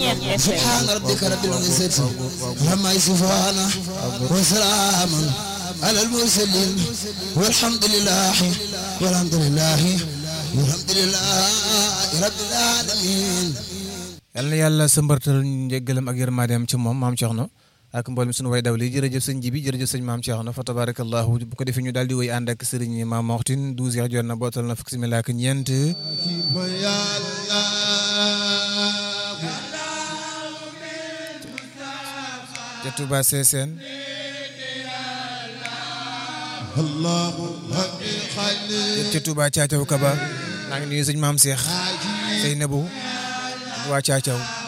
سبحان ربك رب العزة عما يصفون وسلام على المرسلين والحمد لله والحمد لله والحمد لله رب العالمين yal na yàlla sëmbartal njëggalam ak yërmandeem ci moom maam Cheikhna ak mboolem suñu way daw li jërëjëf sëñ Jibi jërëjëf sëñ maam Cheikhna fa tabarakallahu bu ko defee ñu daal di woy ànd ak sëriñ maam Moxtin 12 heures jot na bootal na fukk simila ak ñeent ca Touba Sessène ca Touba Caacaw Kaba maa ngi nuyu sëñ maam Cheikh Seynabou waa Caacaw